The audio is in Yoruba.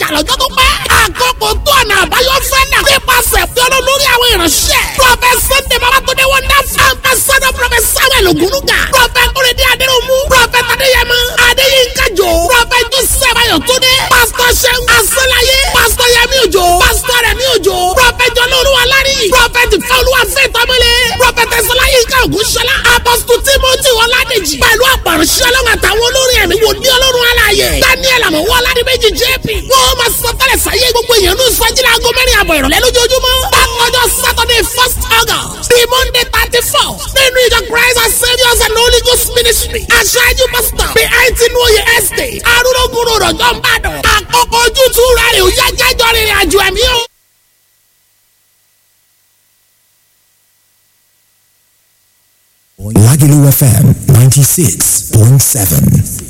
ìjà lọ́jọ́ tó pẹ́. àkókò tó ọ̀nà àbáyọ fẹ́ náà. nípasẹ̀ fi ọlọ́ lórí àwọn ìránṣẹ́. prọfẹ̀t sunday babatunde wonderful. ambassador prọfẹ̀t samuel ogunuga. prọfẹ̀t kúrẹ́dí adéròmù. prọfẹ̀t adéyẹmọ. adéyínká jò. prọfẹ̀t joseph ayọ̀túndé. pásítọ̀ sẹ́gun asọ́láyé. pásítọ̀ yẹmí òjò. pásítọ̀ rẹ̀mí òjò. prọfẹ̀t jọlọ́ọ̀lùwà lárí. prọfẹ̀t fẹ́olúwa fẹ́ tọ́mọlé. prọfẹ̀t ẹ̀sọ́láyínká ògúnṣọlá. apọ́sítù timothy ọládèjì. pẹ̀lú àpàrọ̀ṣẹ́ ọlọ́run àtàwọn olórin ẹ̀mí wò ní ọlọ́run aláàyè. daniel àmọ̀wọ́ aládìméjì jp. wọ́n máa sọ tẹ́lẹ̀ sáyé gbogbo èèyàn ní ìsọjílẹ̀ aago mẹ́rin àbọ̀ ìrọ̀lẹ́ lójoojúmọ́. bákanjọ́ saturday first august the monday thirty four nínú ìjọ christ and saviours and holy ghost ministry. aṣáájú pastor the eighteen oye estate arúgbó rọ̀jọ́ ń bàdàn. àkókò ojútùú rẹ̀ ò yá jẹ́jọ́ rìnrìn àjò ẹ̀mí o. Lagelu FM 96.7.